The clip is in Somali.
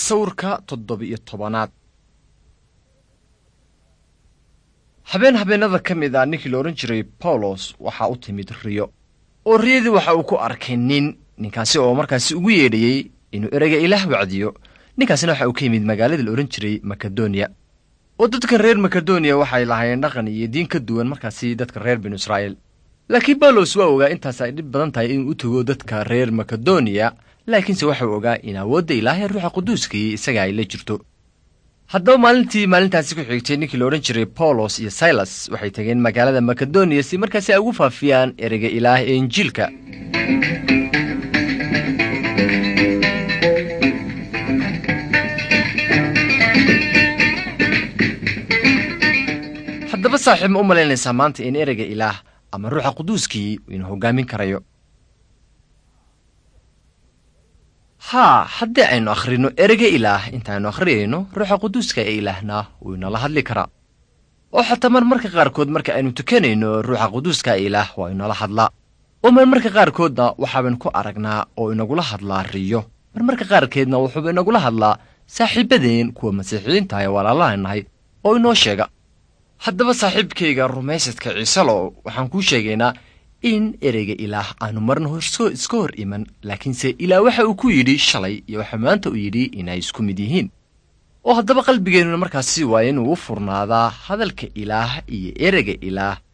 sawirka toddoba-iyo tobanaad habeen habeenada ka mid ah ninkii la odhan jiray bawlos waxaa u timid riyo oo riyadii waxa uu ku arkay nin ninkaasi oo markaasi ugu yeedhayey inuu ereyga ilaah wacdiyo ninkaasina waxa uu ka yimid magaalada la odhan jiray makedoniya oo dadkan reer makedoniya waxay lahaayeen dhaqan iyo diin ka duwan markaasi dadka reer binu israa'iil laakiin bawlos waa ogaa intaas ay dhib badan tahay inuu u tago dadka reer makedoniya laakiinse waxau ogaa in awoodda ilaahay ruuxa quduuskii isaga ay la jirto haddaba maalintii maalintaasi ku xigtay ninkii la odhan jiray bawlos iyo silas waxay tageen magaalada makedoniya si markaasi ay ugu faafiyaan ereyga ilaah ee injiilka haddaba saaxiib ma u malaynaysaa maanta in ereyga ilaah ama ruuxa quduuskii inuu hoggaamin karayo haa haddii aynu akhrino ereyga ilaah intaaynu akhriyayno ruuxa quduuska ee ilaahna wuu inala hadli karaa oo xataa mar marka qaarkood marka aynu tukanayno ruuxa quduuska ee ilaah waa inala hadlaa oo mar marka qaarkoodna waxaabaynu ku aragnaa oo inagula hadlaa riyo mar marka qaarkeedna wuxuuba inagula hadlaa saaxiibadeen kuwa masiixiyiinta ee walaalaanahay oo inoo sheega haddaba saaxiibkayga rumaysadka ciisalow waxaan kuu sheegaynaa in ereyga ilaah aanu marna iska hor iman laakiinse ilaah waxa uu ku yidhi shalay iyo waxa maanta uu yidhi inay isku mid yihiin oo haddaba qalbigeennuna markaasi waa inuu u furnaadaa hadalka ilaah iyo ereyga ilaah